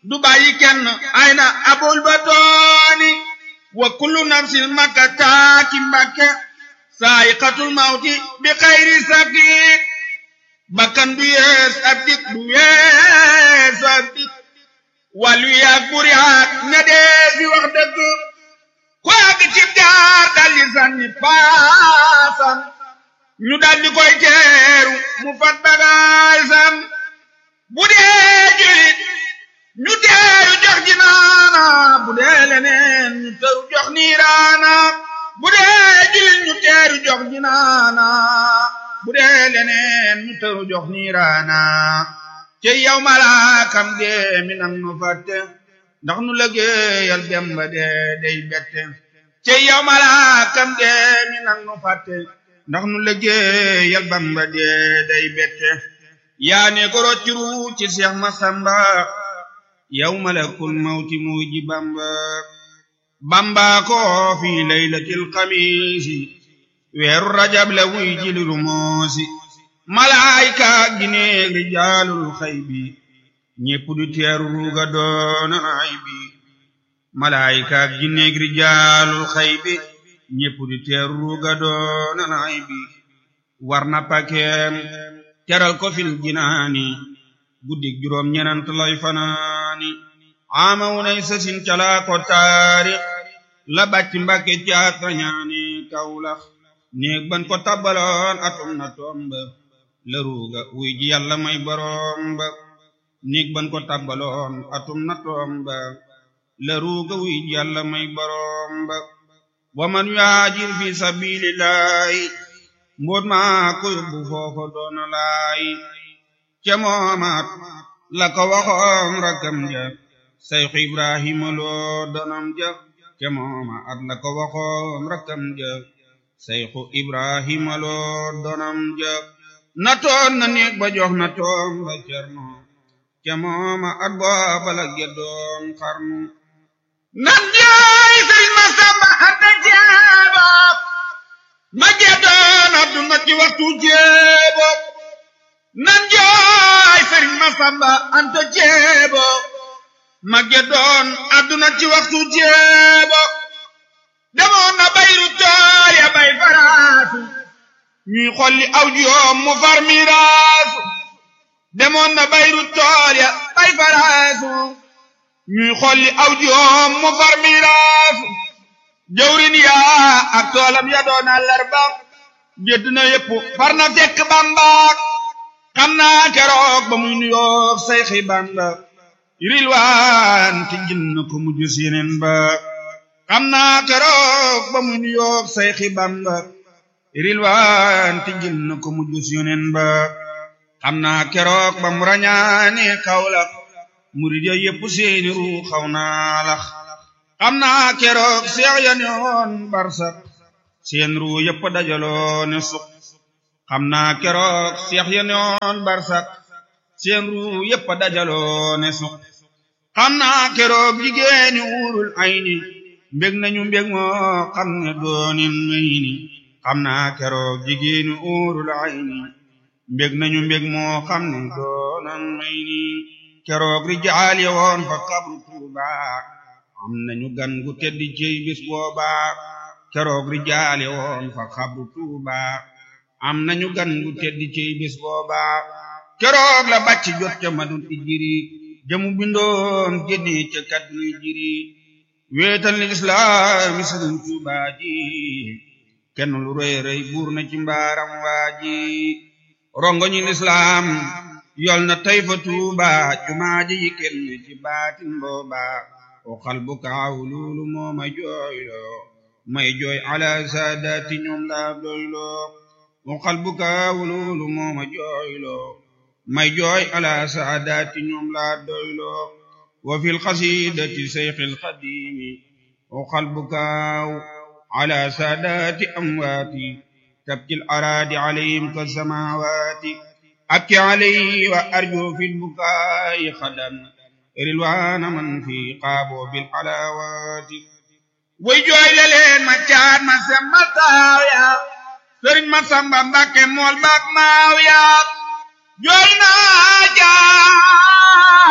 du bàyyi kenn ay na abul batooni wa kullu nafsin makka taaki mbakke saayiqatul mawti bi xayri sabdi bakkan du yees ab dik du yees ab dik wàllu yaag buri haat ña dee fi wax dëgg ku àgg cib jaar daldi sànni paasam ñu daldi koy teeru mu fat bagaasam bu dee julit ñu teeru jox jinaana bu dee leneen ñu teeru jox niiraana bu dee julit ñu teeru jox jinaana bu dee leneen ñu teeru jox niiraana ci yow malaakam dee mi nang nu fàtte ndax nu lëggéeyal dem ba dee day bette ci yow malaakam dee mi nang nu fàtte ndax nu lëggéeyal Bamba dee day bette yaa ne ko rocciru ci Seex Masamba yow malakul mawti muy ji Bamba Bamba ko fi laylatil xamiisi weeru rajab la wuy ji liru moosi malaayika gineeg rijaalul xaybi ñépp du teeru ruuga doona ay bi malaayika gineeg rijaalul xaybi ñépp du teeru ruuga doona ay bi war na pakeem teral ko fil jinaani guddig juróom ñenant lay fanaani ama wunay sasin calaa ko taarix la bàcc mbàkke caat rañaani kawlax néeg ban ko tabbaloon atum na tomba la ruuga wuy ji yàlla may boroom ba néeg ban ko tabbaloon atum na tomba la ruuga wuy ji yàlla may boroom ba wa man yuhaajir fi sabilillahi mboot maa ko yóbbu foofa doona laay ca moomaat la ko waxoon rakkam ja sayxu ibrahima loo donam ja ca mooma at la ko waxoon rakkam ja sayxu ibrahima loo donam ja na toon na néeg ba jox na toom ba cerno ca mooma at booba la geddoon xarnu nan jaay sëriñ ma samba anta jeeba ma geddoon adduna ci waxtu jeebo nan jaay sëriñ ma samba anta jeebo ma geddoon adduna ci waxtu jeebo demoon na bayru tool ya bay faraasu ñuy xolli aw joom mu far miraasu demoon na bayru tool ya bay faraasu ñuy xolli aw joom mu far miraasu jawrin yaa ak toolam ya doon àllarba jëdd na yépp far na fekk bambaak xam naa keroog ba muy nuyoog sayxi bamba rilwaan ti jin na ko mujj sineen ba xam naa keroog ba muy nuyoog sayxi bamba rilwaan ti jin na ko mujj sineen ba xam naa keroog ba mu rañaane kawlax murid ya yépp seeni ru xaw naa lax xam naa keroog seex ya ne woon barsak seen ru yépp dajaloo ne suq xam naa keroog seex ya ne woon barsak seen ru yépp dajaloo ne suq xam naa keroog jigéeni uurul ayni mbég nañu mbég moo xam ne doonin may ni xam naa keroog jigéeni uurul ayni mbég nañu mbég moo xam ne doonan may ni keroog rijaal ya woon fa xabru tuuba am nañu gan gu tedd cey bis booba keroog rijaal ya woon fa xabru tuuba am nañu gan gu tedd cey bis booba keroog la bàcc jot ca madul ijiri jamu bindoon génne ca kadduy jiri weetal ni islaami sëriñ tuuba ji kenn lu rëy rëy buur na ci mbaaram waa ji rongo ñi lislaam yol na tey fa tuuba jumaa ji yi kenn ci baatin booba o xal bu kaaw loolu moo ma jooyloo may jooy ala saadaati ñoom laa doyloo o xal bu kaaw loolu moo ma jooyloo may jooy ala saadaati ñoom laa doyloo wa fil xasidati seyxil xadimi o xal bu kaaw ala saadaati amwaati tabkil araadi alayhim ka samawaati abki alayhi wa arju fil bukaayi xadan rilwaana man fi qaabo bil alawaati way jooy le leen ma caat ma semma taaw yaa sëriñ ma samba mbàkke mool baak maaw yaa jooy naa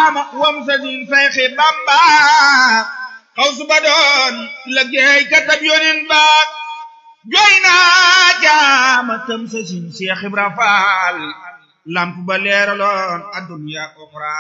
caama wam sa din sayxi bamba xaw su ba doon liggéey katab yonin ba jooy naa caama tam sa sin Seex Ibra Faal lamp ba leeraloon adduniya uxra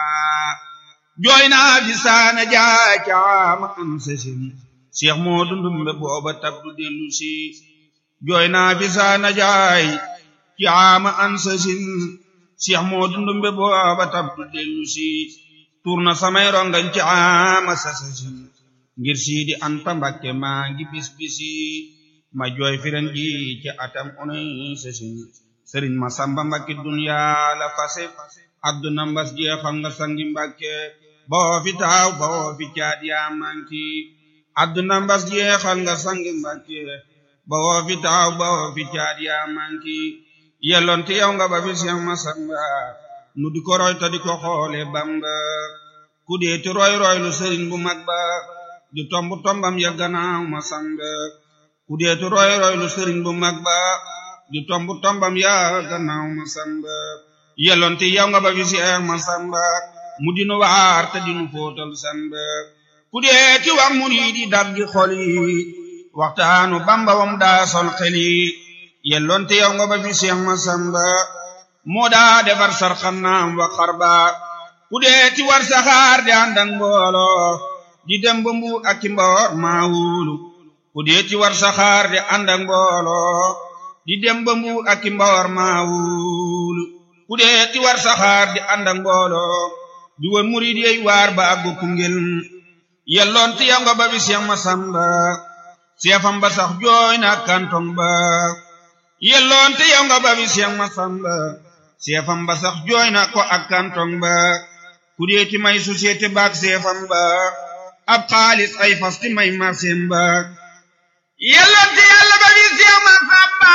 jooy naa fi saana jaay caama am sa sin Seex Moodu Ndumbe booba tab du dellu si jooy naa fi saana jaay caama an sa sin Seex Moodu Ndumbe booba tab du dellu si tur na samay rongañ caama sa sa sin ngir siidi Anta Mbakke maa ngi bis bisi ma jooy firen ji ci atam unay sa sin sëriñ ma samba Mbakke duniyaa la fase adduna mbas jeexal nga sangi Mbakke boo fi taaw boo fi caat yaa manki adduna mbas jeexal nga sangi Mbakke boo fi taaw boo fi caat yaa manki yelloon ti yow nga ba fi Seex Masamba nu di ko roy ta di ko xoole Bamba ku dee ti roy roy lu sëriñ bu mag ba di tomb tombam ya gannaaw Masamba ku dee ti roy roy lu sëriñ bu mag ba di tomb tombam ya gannaaw Masamba yelloon ti yow nga ba fi Seex Masamba mu dinu waar te dinu fóotal samba ku dee ti wax murid yi daggi xol yi waxtaanu Bamba wam daa sol xel yi yelloon te yow nga ba fi Seex Masamba moo daa defar sar xannaam wa xarba ku dee ti war saxaar di ànd ak mbooloo di dem ba mbu ak ci mboor maa wóolu ku dee ti war saxaar di ànd ak mbooloo di dem ba mbu ak ci mboor maa wóolu ku dee ti war saxaar di ànd ak mbooloo di wër murid yey waar ba àggu Koungheul yelloon te yow nga ba fi Seex Masamba seefam ba sax jooy na kantong ba yelloon te yow nga ba fi Seex Masamba seefam ba sax jooy na ko ak kantong ba ku dee ti may société baak seefam ba ab xaalis ay fas ti may marseem ba yelloon te yàlla ba fi Seex Masamba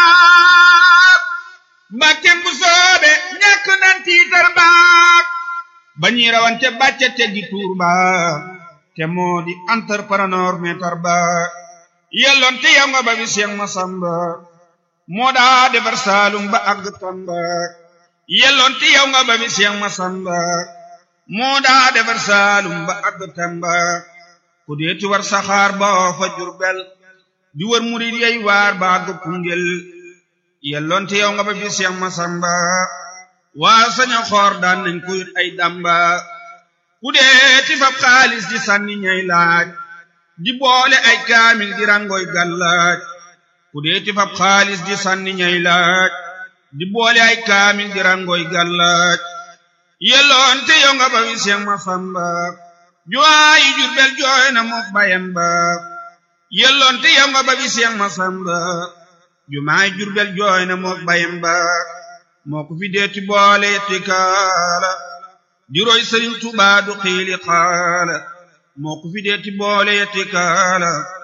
mbàkkem bu soobe ñàkk nan tiitar baak ba ñuy rawante bàcce teggi tuur ba te moo di entrepreneur meetar ba yelloon te yow nga ba fi Seex Masamba moo daa defar saalum ba àgg Tamba yelloon te yow nga ba fi Seex Masamba moo daa defar saalum ba àgg Tamba ku dee ti war saxaar ba fa Jurbel di wër murid yey waar ba àgg Koungheul yelloon te yow nga ba fi Seex Masamba waa saña xoor daan nañ ko yut ay damba ku dee ti fab xaalis di sànni ñay laaj di boole ay kaamil di rangoy gàllaaj ku dee ti fab xaalis di sànni ñay laaj di boole ay kaamil di rangoy gàllaaj yelloon te yow nga ba fi Seex Masamba juwaayi Jurbel jooy na mook bayam ba yelloon te yow nga ba fi Seex Masamba jumaay Jurbel jooy na mook bayam ba moo ko fi deeti boole yetti kaala di roy Sëriñ Tuubaa du xiili xaala moo ko fi deeti boole yetti kaala